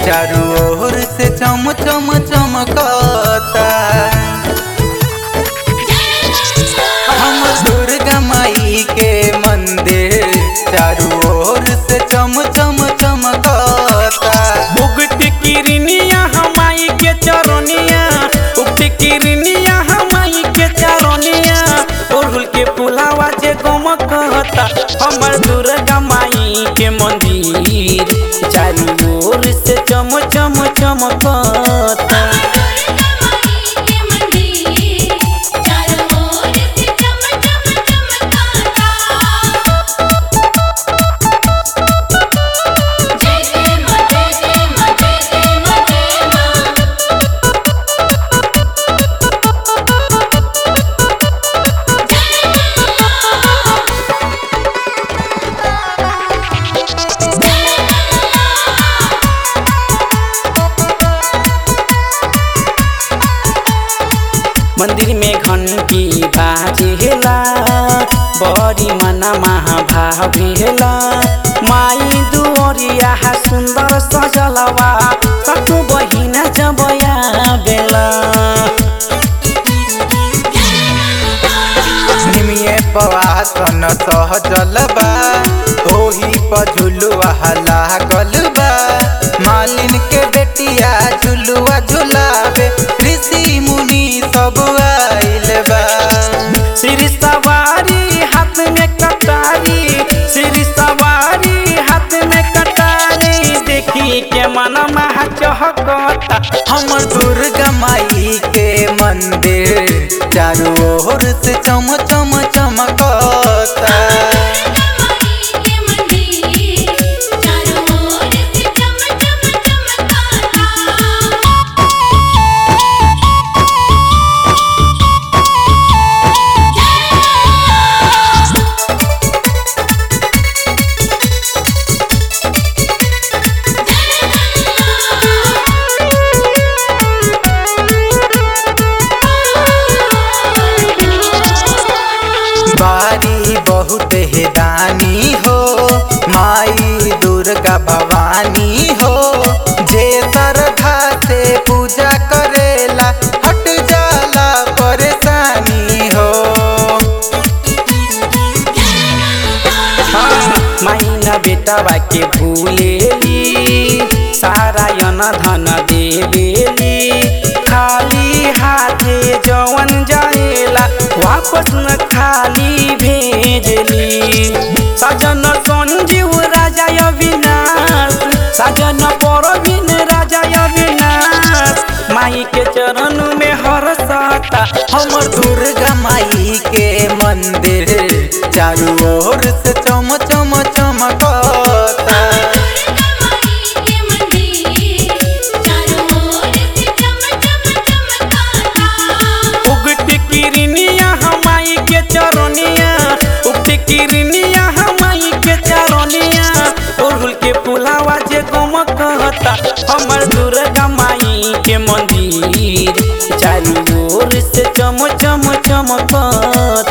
चारू ओर से चम चम चमकता हम दुर्गा माई के मंदिर चारू ओर से चम चम चमकता उगत किरनिया हमाई के चरनिया उगत किरनिया हमाई के चरनिया ओढ़ुल के पुलावा जे गम कहता हमर दुर्गा माई के मंदिर चारू ओर से चम चम चमकता मंदिर में घंटी बाजेला बड़ी मना महाभावेला माई दुअरिया सुंदर सजलवा सतु बहिना जबया बेला निमिये पवासन सहजल बा ओही पर झुलुआ लागल बा मालिन के बेटिया झुलुआ झुलावे ऋषि मुनि सब आइल बा सिर सवारी हाथ में कटारी सिर सवारी हाथ में कटारी देखी के मन महा चहकता हमर दुर्गा माई के मंदिर चारू ओर से चम चम चमकता बारी बहुत है दानी हो माई दुर्गा भवानी हो जे श्रद्धा से पूजा करेला हट जाला परेशानी हो माइना बेटवा के भूलेली सारा यन धन देवेली खाली हाथे जवन जाएला वापस न खाली भेजली सजन संजीव राजा अविनाश सजन परवीन राजा अविनाश माई के चरण में हरसता हमर दुर्गा माई के मंदिर चारू ओर से चम चम चमकता उगत किरनिया हमाई के चरनिया उगत किरनिया हमाई के चरनिया ओढ़ुल के पुलावा जे गम कहता हमर दुर्गा माई के मंदिर चारू ओर से चम चम चमकता